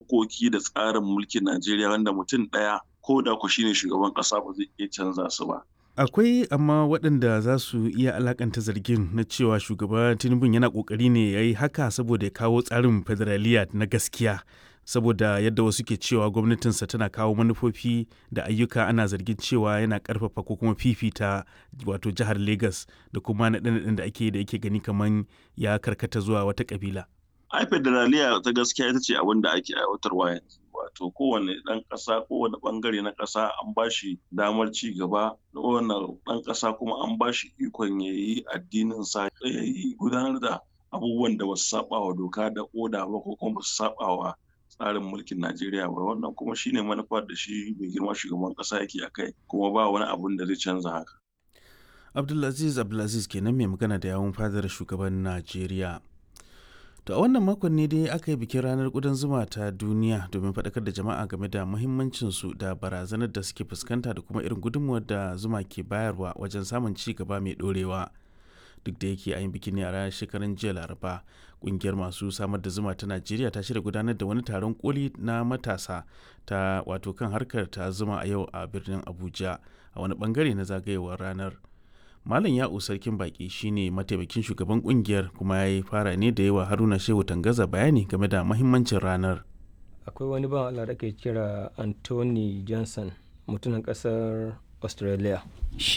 dokoki da tsarin mulkin Najeriya wanda mutum ɗaya ko da ku shine shugaban ƙasa ba zai iya canza su ba. Akwai amma waɗanda za su iya alakanta zargin na cewa shugaba Tinubu yana ƙoƙari ne ya yi haka saboda ya kawo tsarin federaliya na gaskiya. Saboda yadda wasu ke cewa gwamnatinsa tana kawo manufofi da ayyuka ana zargin cewa yana ƙarfafa ko kuma fifita wato jihar Legas da kuma naɗe-naɗen da ake da yake gani kamar ya karkata zuwa wata ƙabila. Ai federaliya ta gaskiya ita ce abin da ake aiwatarwa yanzu. Wato kowane ɗan ƙasa kowane ɓangare na ƙasa an ba shi damar ci gaba, kowane ɗan ƙasa kuma an ba shi ikon ya yi addininsa ya yi gudanar da abubuwan da ba su saɓa wa doka da oda ba ko kuma ba su saɓa wa tsarin mulkin Najeriya ba wannan kuma shine manufar da shi mai girma shugaban ƙasa yake a kai kuma ba wani abun da zai canza haka. Abdulaziz Abdulaziz kenan mai magana da yawun fadar shugaban Najeriya. To a wannan makon ne dai aka yi bikin ranar ƙudan zuma ta duniya domin faɗakar da jama'a game da muhimmancinsu da barazanar da suke fuskanta da kuma irin gudunmuwar da zuma ke bayarwa wajen samun ci gaba mai ɗorewa. Duk da yake a yin bikin ne a ranar shekarun jiya Laraba, ƙungiyar masu samar da zuma ta Najeriya ta shirya gudanar da wani taron koli na matasa ta wato kan harkar ta zuma a yau a birnin Abuja a wani bangare na zagayewar ranar. Malam Ya'u Sarkin Baki shine mataimakin shugaban kungiyar kuma ya yi fara ne da yawa Haruna Shehu Tangaza bayani game da mahimmancin ranar. Akwai wani ban Allah da ke kira Anthony Johnson mutumin kasar Australia.